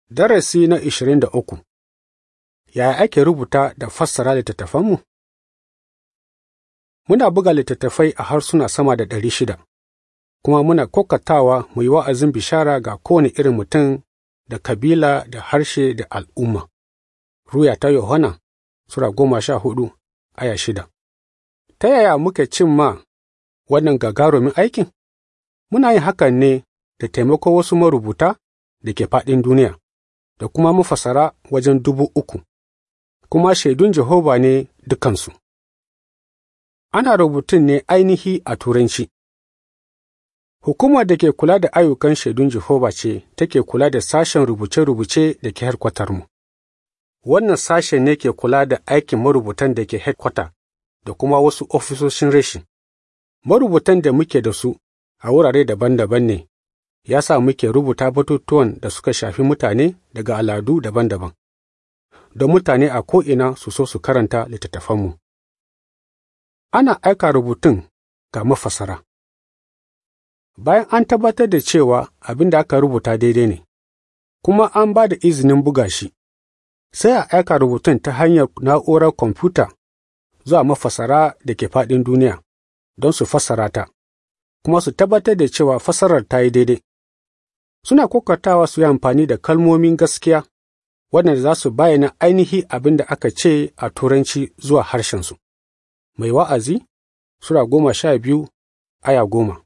Darasi na ishirin da uku Yaya ake rubuta da fassara littattafanmu? Muna buga littattafai a harsuna sama da ɗari shida, kuma muna kokatawa mu yi wa'azin bishara ga kowane irin mutum da kabila da harshe da al'umma. Ruya ta Yohana Sura goma sha hudu aya shida. Ta yaya muke cimma wannan gagarumin aikin? Muna yin hakan ne da taimako wasu marubuta da ke faɗin duniya. da kuma mafasara wajen dubu uku, kuma shaidun Jehova ne dukansu. Ana rubutun ne ainihi a Turanci. Hukumar da ke kula da ayyukan shaidun Jehova ce take kula da sashen rubuce-rubuce da ke mu. Wannan sashen ne ke kula da aikin marubutan da ke headquarter da kuma wasu ofisoshin reshi. Marubutan da muke da su a wurare daban-daban ne ya sa muke rubuta batutuwan da suka shafi mutane daga al'adu daban-daban, don mutane a ko'ina su so su karanta littattafanmu. Ana aika rubutun ga mafasara. Bayan an tabbatar da cewa abin da aka rubuta daidai ne, kuma an ba da izinin buga shi, sai a aika rubutun ta hanyar na'urar kwamfuta zuwa mafasara da ke faɗin duniya don su fassara ta, kuma su tabbatar da cewa fassarar ta yi daidai. suna kokatawa su yi amfani da kalmomin gaskiya waɗanda za su bayyana ainihi abin da aka ce a Turanci zuwa harshensu. Mai wa'azi Sura goma sha biyu aya goma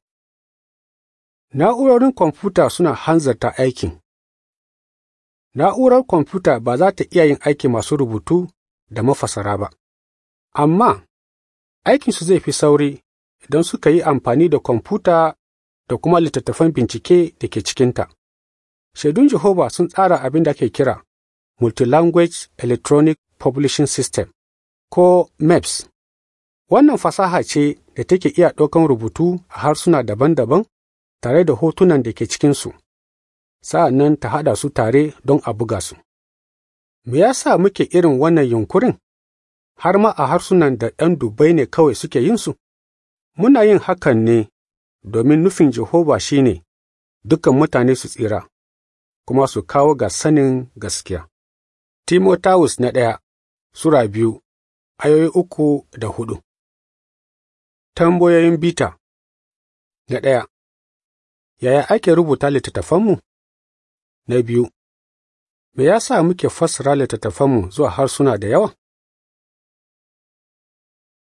Na'urorin kwamfuta suna hanzarta aikin. Na'urar kwamfuta ba za ta iya yin aiki masu rubutu da mafasara ba, amma aikinsu zai fi sauri idan suka yi amfani da kwamfuta da kuma littattafan bincike da ke cikinta. Shaidun Jehova sun tsara abin da ake kira Multilanguage Electronic Publishing System ko MEPS. Wannan fasaha ce da take iya ɗaukan rubutu a harsuna daban-daban tare da hotunan da ke cikinsu, sa'an nan ta haɗa su tare don a buga su. Me ya sa muke irin wannan yunkurin? Har ma a harsunan da ɗan dubbai ne kawai suke yin su? Muna yin hakan ne domin nufin Jehova shi ne dukan mutane su tsira, kuma su kawo ga sanin gaskiya. Timotawus na ɗaya Sura biyu, ayoyi uku da hudu Tambayoyin bita Na ɗaya Yaya ake rubuta littattafanmu? Na biyu Me ya sa muke fassara littattafanmu zuwa harsuna da yawa?